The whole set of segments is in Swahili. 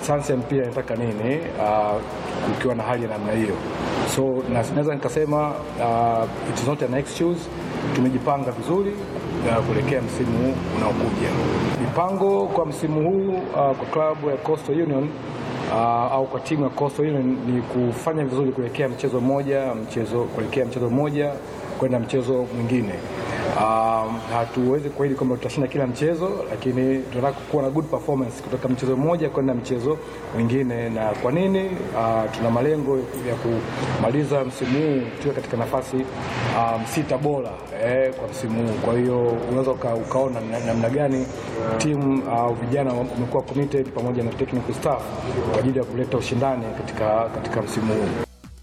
sayansi ya mpira inataka nini uh, kukiwa na hali ya namna hiyo. So na- naweza nikasema uh, it is not an excuse. Tumejipanga vizuri uh, kuelekea msimu huu unaokuja. Mipango kwa msimu huu uh, kwa klabu ya Coastal Union uh, au kwa timu ya Coastal Union ni kufanya vizuri kuelekea mchezo mmoja mchezo kuelekea mchezo mmoja kwenda mchezo mwingine. Um, hatuwezi kuahidi kwamba tutashinda kila mchezo, lakini tunataka kuwa na good performance kutoka mchezo mmoja kwenda mchezo mwingine. Na kwa nini? Uh, tuna malengo ya kumaliza msimu huu tukiwa katika nafasi um, sita bora eh, kwa msimu huu. Kwa hiyo unaweza uka, ukaona na- namna gani timu au vijana wamekuwa committed pamoja na technical staff kwa ajili ya kuleta ushindani katika, katika msimu huu.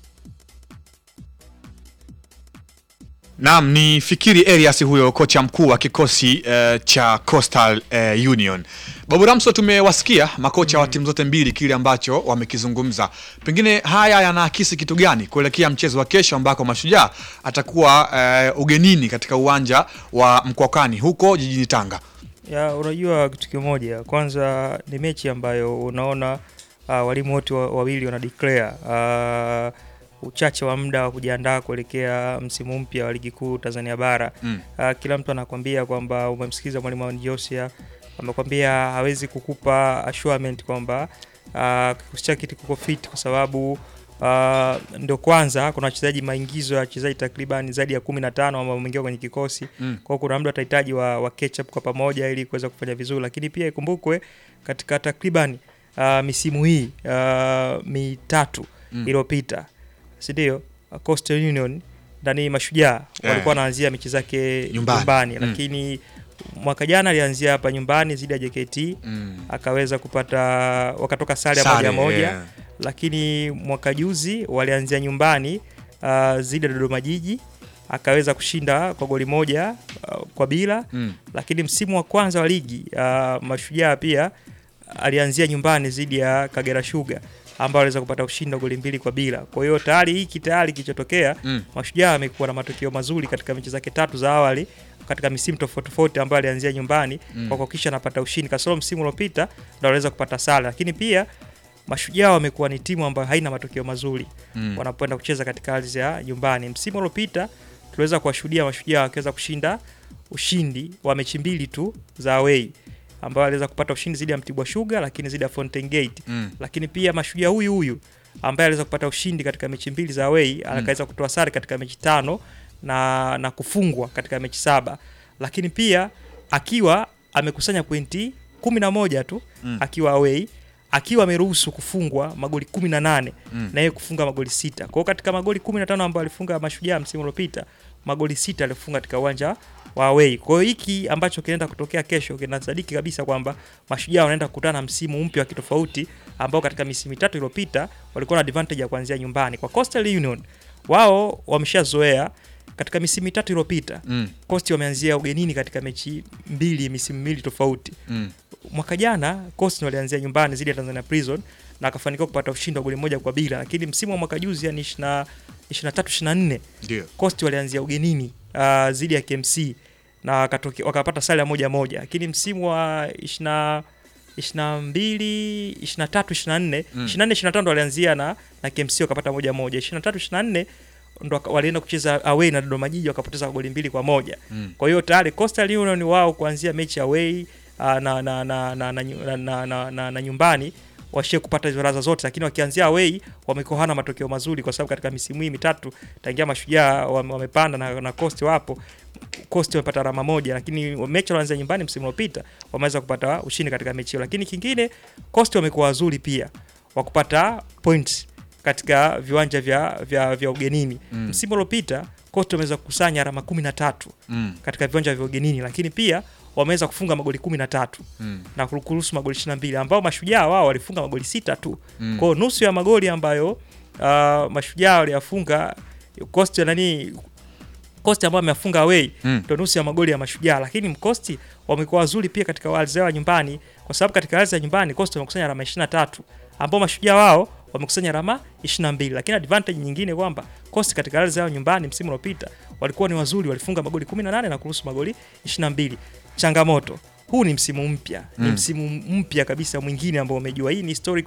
Naam, ni Fikiri Elias huyo kocha mkuu wa kikosi eh, cha Coastal eh, Union. Babu Ramso, tumewasikia makocha wa timu zote mbili kile ambacho wamekizungumza. Pengine haya yanaakisi kitu gani kuelekea mchezo wa kesho ambako Mashujaa atakuwa eh, ugenini katika uwanja wa Mkwakwani huko jijini Tanga? Ya, unajua kitu kimoja, kwanza ni mechi ambayo unaona uh, walimu wote wa- wawili wana declare uh, uchache wa muda wa kujiandaa kuelekea msimu mpya wa ligi kuu Tanzania bara. Mm. Uh, kila mtu anakwambia kwamba umemsikiza mwalimu wa Josia amekwambia hawezi kukupa assurement kwamba uh, kikosi chake kiko fit kwa sababu uh, ndio kwanza kuna wachezaji maingizo ya wachezaji takriban zaidi ya 15 ambao wameingia kwenye kikosi Mm. kwa hiyo kuna muda watahitaji wa, wa catch up kwa pamoja ili kuweza kufanya vizuri, lakini pia ikumbukwe katika takriban uh, misimu hii uh, mitatu Mm. iliyopita si ndio? Uh, Coastal Union ndani mashujaa Eh. walikuwa wanaanzia mechi zake Nyumbani. nyumbani, Mm. lakini mwaka jana alianzia hapa nyumbani dhidi ya JKT Mm. akaweza kupata wakatoka sare ya Sare, moja moja yeah. lakini mwaka juzi walianzia nyumbani uh, dhidi ya Dodoma Jiji akaweza kushinda kwa goli moja uh, kwa bila Mm. lakini msimu wa kwanza wa ligi uh, Mashujaa pia alianzia nyumbani dhidi ya Kagera Sugar ambao aliweza kupata ushindi wa goli mbili kwa bila. Kwa hiyo tayari hiki tayari kilichotokea Mm. Mashujaa amekuwa na matokeo mazuri katika mechi zake tatu za awali katika misimu tofauti tofauti ambayo alianzia nyumbani Mm. kwa kuhakikisha anapata ushindi. Kasoro msimu uliopita ndio aliweza kupata sare, lakini pia Mashujaa wamekuwa ni timu ambayo haina matokeo mazuri Mm. wanapoenda kucheza katika ardhi ya nyumbani. Msimu uliopita tuliweza kuwashuhudia Mashujaa wakiweza kushinda ushindi wa mechi mbili tu za away ambao aliweza kupata ushindi dhidi ya Mtibwa Sugar lakini dhidi ya Fountain Gate. Mm. Lakini pia Mashujaa huyu huyu ambaye aliweza kupata ushindi katika mechi mbili za away akaweza kutoa sare katika mechi tano na, na kufungwa katika mechi saba, lakini pia akiwa amekusanya pointi kumi na moja tu Mm. akiwa away akiwa ameruhusu kufungwa magoli 18 Mm. na yeye kufunga magoli sita. Kwa hiyo katika magoli 15 ambayo alifunga Mashujaa msimu uliopita, magoli sita alifunga katika uwanja wa away. Kwa hiyo hiki ambacho kinaenda kutokea kesho kinasadiki kabisa kwamba Mashujaa wanaenda kukutana na msimu mpya wa kitofauti ambao katika misimu mitatu iliyopita walikuwa na advantage ya kuanzia nyumbani. Kwa Coastal Union wao wameshazoea katika misimu mitatu iliyopita Mm. Coast wameanzia ugenini katika mechi mbili misimu miwili tofauti Mm. mwaka jana Coast walianzia nyumbani dhidi ya Tanzania Prison na akafanikiwa kupata ushindi wa goli moja kwa bila, lakini msimu wa mwaka juzi yani 20 23 24 Ndio. Coast walianzia ugenini uh, dhidi ya KMC na wakatoke, wakapata sare ya moja moja, lakini msimu wa 20 22 23 24 Mm. 24 25 ndo walianzia na na KMC wakapata moja moja, 23 24 ndo waka- walienda kucheza away na Dodoma Jiji wakapoteza goli mbili kwa moja. Mm. Kwa hiyo tayari Coastal Union wao kuanzia mechi away uh, na, na, na, na, na, na, na, na, na, na nyumbani washie kupata hizo raza zote, lakini wakianzia away wamekuwa hana matokeo mazuri, kwa sababu katika misimu hii mitatu tangia Mashujaa wame- wamepanda na, na Coast wapo Coast wamepata alama moja, lakini mechi walianzia nyumbani msimu uliopita wameweza kupata ushindi katika mechi hiyo. Lakini kingine Coast wamekuwa wazuri pia wa kupata points katika viwanja vya, vya, vya ugenini Mm. msimu uliopita Coast wameweza kukusanya alama kumi na tatu Mm. katika viwanja vya ugenini, lakini pia wameweza kufunga magoli kumi na tatu Mm. na kuruhusu magoli 22 ambao mashujaa wao walifunga magoli sita tu. Mm. Kwa hiyo nusu ya magoli ambayo uh, mashujaa waliyafunga Coast nani Coast ambao amefunga away Mm. ndio nusu ya magoli ya mashujaa, lakini Coast wamekuwa wazuri pia katika ardhi zao ya nyumbani, kwa sababu katika ardhi ya nyumbani Coast wamekusanya alama 23 ambao mashujaa wao wamekusanya alama 22, lakini advantage nyingine kwamba Coast katika ardhi yao nyumbani msimu uliopita walikuwa ni wazuri, walifunga magoli 18 na kuruhusu magoli 22. Changamoto huu ni msimu mpya, ni Mm. msimu mpya kabisa mwingine ambao umejua. Hii ni historic